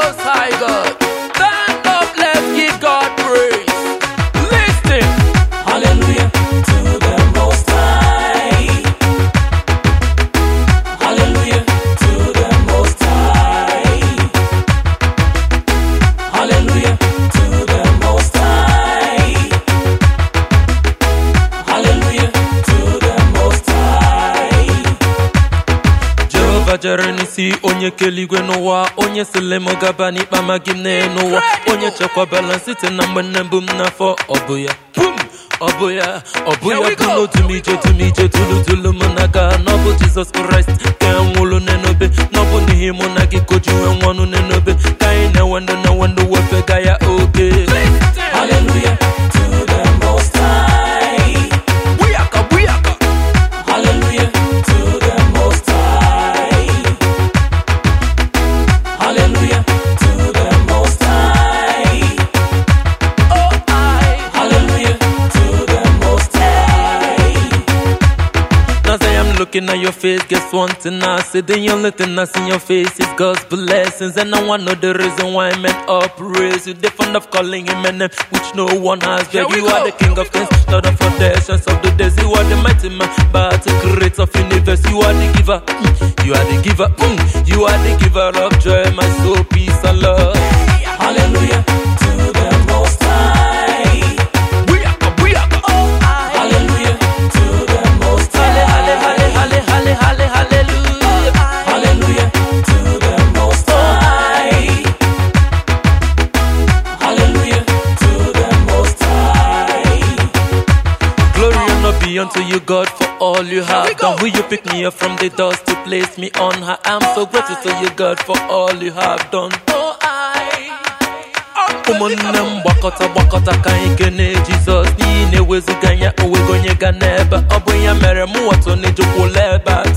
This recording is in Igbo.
Most High God. Stand up, let's give God praise. Listen. Hallelujah to the Most High. Hallelujah to the Most High. Hallelujah to the Most High. Hallelujah to the Most High. jehova jere n'isi onye kele igwe n'ụwa onye sile m gaba n'ikpe amaghị m n'elu ụwa onye chekwabala m site na mgbe nne mbụ m n'afọ ọ bụ ya Pum! ọ bụ ya ọ bụ Here ya we bụ go. n'otu m ije otu m ije tulu tulu m n'aka na ọ bụ jizọs kraịst ka e nwụrụ n'enobe na ọ bụ n'ihi mụ na gị ka o ji wee nwụọ ọnụ n'enobe ka anyị na-enwe ndụ na-enwe ndụ wefega ya oge Listen. Hallelujah to the Most High. Booyaka, booyaka. Hallelujah to the Most High. Hallelujah to the Most High. Oh, I. Hallelujah to the Most High. Now say I'm looking at your face, guess one thing I see The only thing I see in your face is God's blessings And I wanna know the reason why men upraise you They fond of calling him a name which no one has Here Beg we you are go. the king of kings, Lord of foundations of the days You are the mighty man, but the creator of universe You are the giver, mm, you are the giver, mm, You are the giver of joy, my soul, peace and love Hallelujah to the Most High. Booyaka, booyaka. Oh, I. Hallelujah to the Most Halle, High. halle, halle, halle, halle, halle, hallelujah Hallelujah to the Most High. Hallelujah to the Most High. Glory and honor be unto you, God, for all you we have go. done. Will you pick me up from the dust to place me on high? I'm so grateful to you, God, for all you have done. Oh, I. ụmụnne m gbakọta gbakọta ka anyị kene jizọs n'ihi na ewezuga ya onwego onye ga n'ebe ọ bụ ya mere mụ wọtọ n'ejekwula ebe a